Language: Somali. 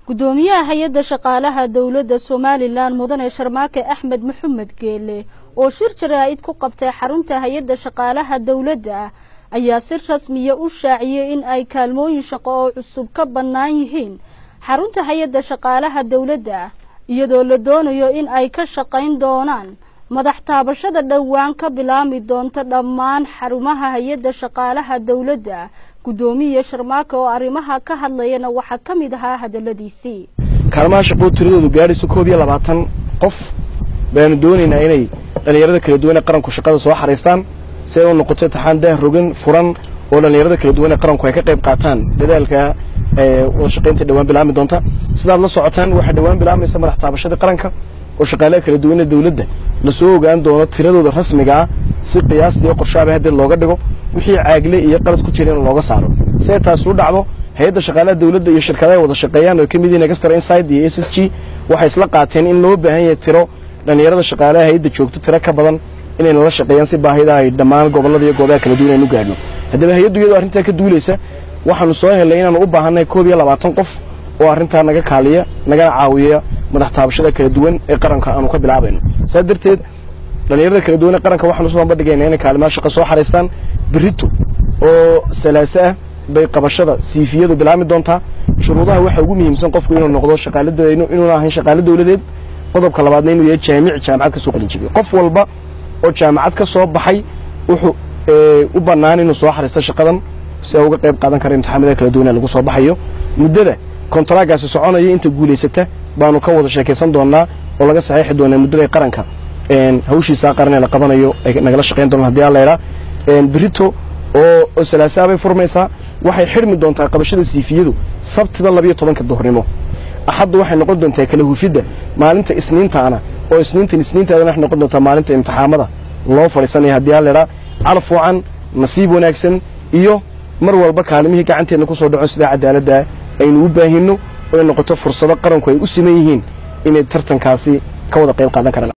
gudoomiyaha hay-adda shaqaalaha dowladda somalilan mudane sharmaake axmed maxamed geele oo shir jaraa'id ku qabtay xarunta hay-adda shaqaalaha dowladda ayaa si rasmiya u shaaciyey in ay kaalmooyin shaqo oo cusub ka bannaan yihiin xarunta hay-adda shaqaalaha dowladda iyadoo la doonayo in ay ka shaqayn doonaan madax taabashada dhowaan ka bilaami doonta dhammaan xarumaha hay-adda shaqaalaha dowladda guddoomiye sharmaake oo arrimaha ka hadlayana waxaa ka mid ahaa hadalladiisii kaalmaha shaqoo tiradoodu gaadhayso koob iyo labaatan qof baanu doonaynaa inay dhallinyarada kala duwan ee qaranku shaqada soo xariistaan si ay u noqoto intixaan daah rogan furan oo dhallinyarada kala duwan ee qaranku ay ka qayb qaataan dadaalka wada shaqaynta dhowaan bilaami doonta sidaad la socotaan waxaa dhowaan bilaamaysa madax taabashadii qaranka oo shaqaalaha kala duwan ee dowladda lasoo ogaan doono tiradooda rasmiga ah si qiyaastii qorshaaba haddeed looga dhigo wixii caagle iyo qalad ku jira in looga saaro si ay taas u dhacdo hay-adda shaqaalaha dowladda iyo shirkadaha wada shaqeeyaan oo ka mid yihiin extra inside iyo s s g waxay isla qaateen in loo baahan yahay tiro dhallinyarada shaqaalaha hay-adda joogto tiro ka badan inay nala shaqeeyaan si baahida ay dhammaan gobollada iyo goobaha kala duwan aynu gaadhno haddaba hay-addu iyadoo arrintaa ka duulaysa waxaanu soo helnay inaanu u baahannahay koob iyo labaatan qof oo arrintaa naga kaaliya nagana caawiya madax taabashada kala duwan ee qaranka aanu ka bilaabayno saas darteed dhallinyarada kala duwan ee qaranka waxaanu soo bandhigaynaa inay kaalimaha shaqo soo xariistaan berito oo salaaso ah bay qabashada siifiyadu bilaami doontaa shuruudaha waxaa ugu muhiimsan qofku inuu noqdo shaqaalada inuuna ahayn shaqaalo dowladeed qodobka labaadna inuu yahay jaamic jaamacad ka soo qalin jibiyo qof walba oo jaamacad ka soo baxay wuxuu u bannaan inuu soo xariisto shaqadan si ay uga qayb qaadan kara imtixaamada kala duwan ee lagu soo baxayo muddada kontaragaasi soconaya inta guulaysata baanu ka wada sheekaysan doonaa oo laga saxiixi doonaa muddada qaranka hawshiisaa qaran ee la qabanayo ay nagala shaqayn doonaan hadii alla idhaa berito oo salaasaa bay furmaysaa waxay xidhmi doontaa qabashada siifiyadu sabtida labiyo tobanka duhurnimo axaddu waxay noqon doontaa kala hufidda maalinta isniintaana oo isniintan isniintaadana waxay noqon doontaa maalinta imtixaamada loo fadhiisanaya haddii alla idhaa calaf wacan nasiib wanaagsan iyo mar walba kaalimihii gacanteenna ku soo dhaco sidaa cadaaladda aynu u baahinno oy noqoto fursado qaranku ay u siman yihiin inay tartankaasi ka wada qayb qaadan karaan